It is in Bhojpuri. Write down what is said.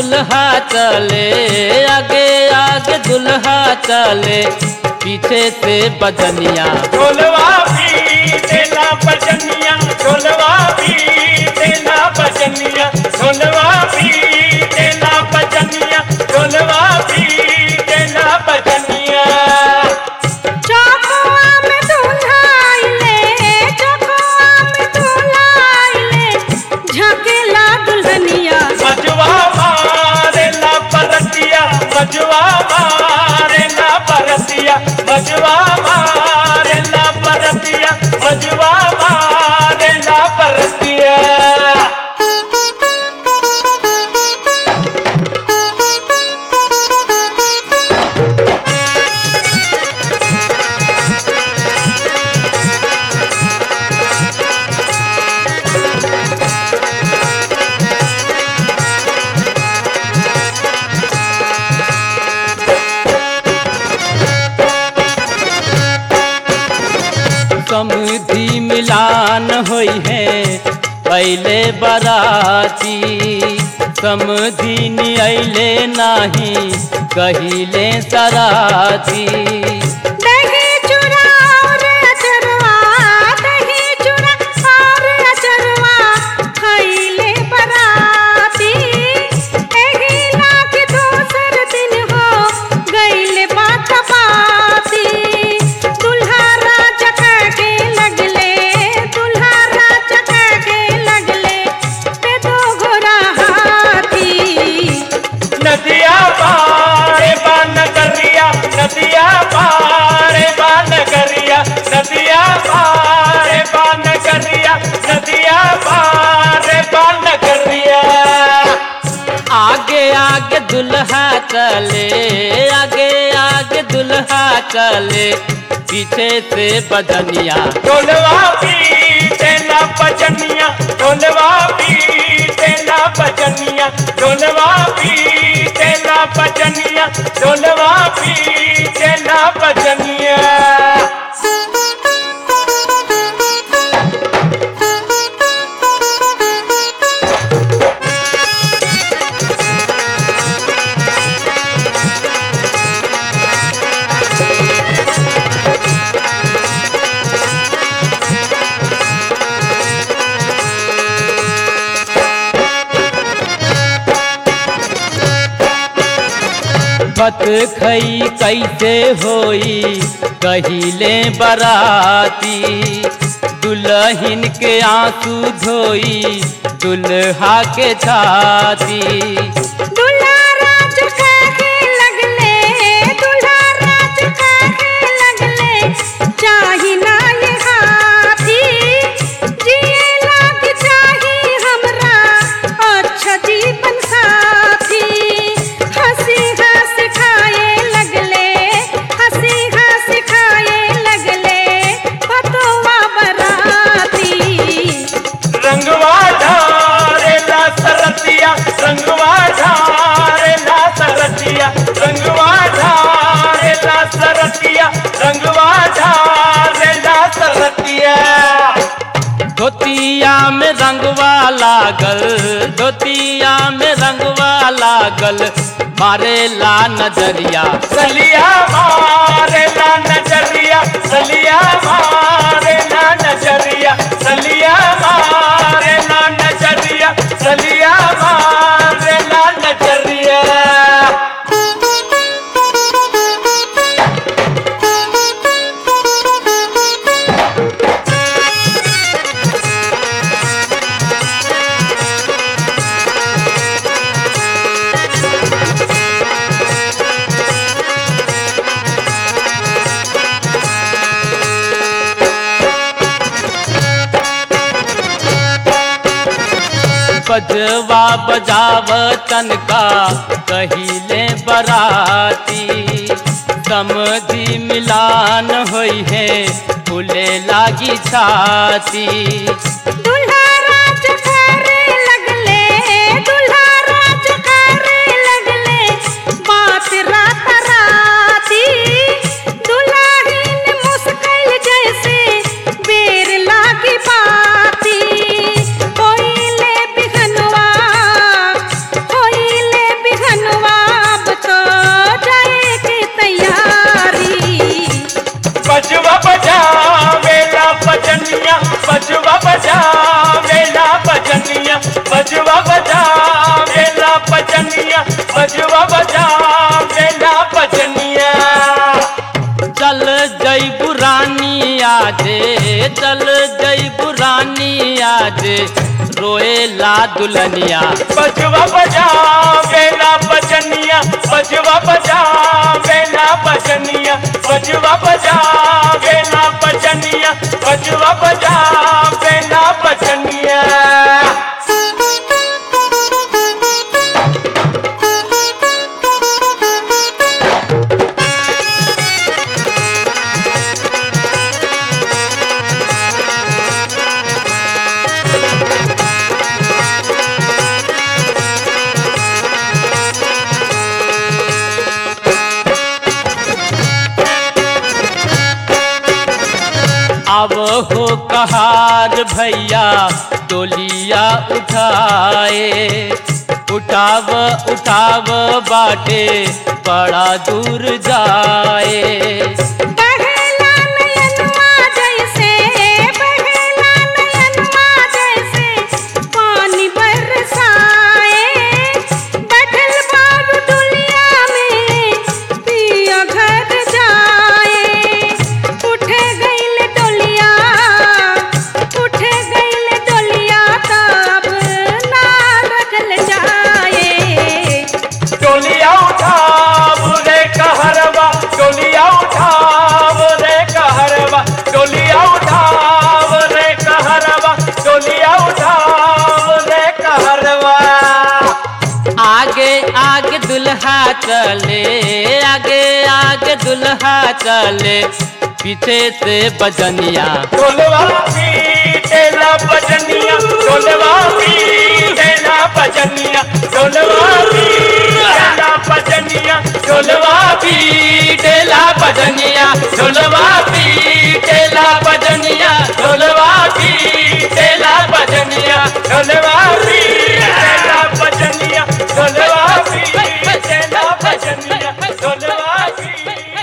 दुल्हा चले आगे आगे दुल्हा चले पीछे से बजनिया ढोलवा भी देना बजनिया ढोलवा भी देना बजनिया ढोलवा भी देना बजनिया ढोलवा भी देना बजनिया चौकुआ में दूल्हा आइले चौकुआ में दूल्हा आइले झकेला दुल्हनिया मजवा मारे ना परतिया मजवा मारे ना परतिया मजवा मारे ना परतिया मजवा मारे ना परतिया समधि मिलान होई है पहले बराती समधि नियले नाही कहिले सराती दही चूड़ा और अचरवा दही चूड़ा और अचरवा खइले बराती एही लाख दोसर दिन हो गइले बात बाती दुल्हा राजा के लगले दुल्हा राजा के लगले पे दो घोड़ा हाथी नदिया पारे बान करिया नदिया पारे बान करिया नदिया पारे बान करिया नदिया पारे बान करिया आगे आगे दुल्हा चले आगे आगे दुल्हा चले पीछे से बजनिया ढोलवा भी देना बजनिया ढोलवा भी देना बजनिया ढोलवा भी देना बजनिया ढोलवा भी देना बजनिया बत खई कैसे होई कहिले बराती दुल्हन के आंसू धोई दुल्हा के छाती दुल्हा राज काहे लगले दुल्हा राज काहे लगले चाही ना ये हाथी जिए लाग चाही हमरा अच्छा जीवन साथी हंसी हंस खाए लगले हंसी हंस खाए लगले पतोवा बराती रंगवा ढारे ला सरतिया रंगवा ढारे ला सरतिया रंगवा ढारे ला सरतिया रंगवा ढारे ला सरतिया धोतिया में रंगवा लागल धोतिया में रंगवा लागल मारे ला नजरिया सलिया मारे ला नजरिया सलिया मारे ला नजरिया सलिया मारे ला नजरिया सलिया मारे ला नजरिया बजवा बजाव तनका कहिले बराती समधि मिलान होई है फूले लागी छाती दुल्हा राज करे लगले दुल्हा राज करे लगले बात रात राती दुल्हाहीन मुस्किल जैसे बेर लागी बाती होइले बिहनवा होइले जई पुरानी आजे चल जई पुरानी आजे रोएला दुल्हनिया बजवा बजा बेला बजनिया बजवा बजा बेला बजनिया बजवा बजा बेला बजनिया बजवा बजा बेला बजनिया अब हो कहार भैया डोलिया उठाए उठाव उठाव बाटे बड़ा दूर जाए बहेला नयनवा जैसे बहेला नयनवा जैसे पानी बरसाए बैठल बाबू दुनिया में पिया घर जाए उठ गईल डोलिया उठ गईल डोलिया तब ना रखल जाए टोलिया उठा रे कहरवा टोलिया उठा रे कहरवा टोलिया उठा रे कहरवा टोलिया उठा रे कहरवा आगे आगे दुल्हा चले आगे आगे दुल्हा चले पीछे से बजनिया ढोलवा पीटेला बजनिया ढोलवा पीटेला बजनिया ढोलवा पीटेला बजनिया ढोलवा पीटेला बजनिया ढोलवा पीटेला बजनिया ढोलवा पीटेला बजनिया ढोलवा पीटेला बजनिया ढोलवा पीटेला बजनिया ढोलवा पीटेला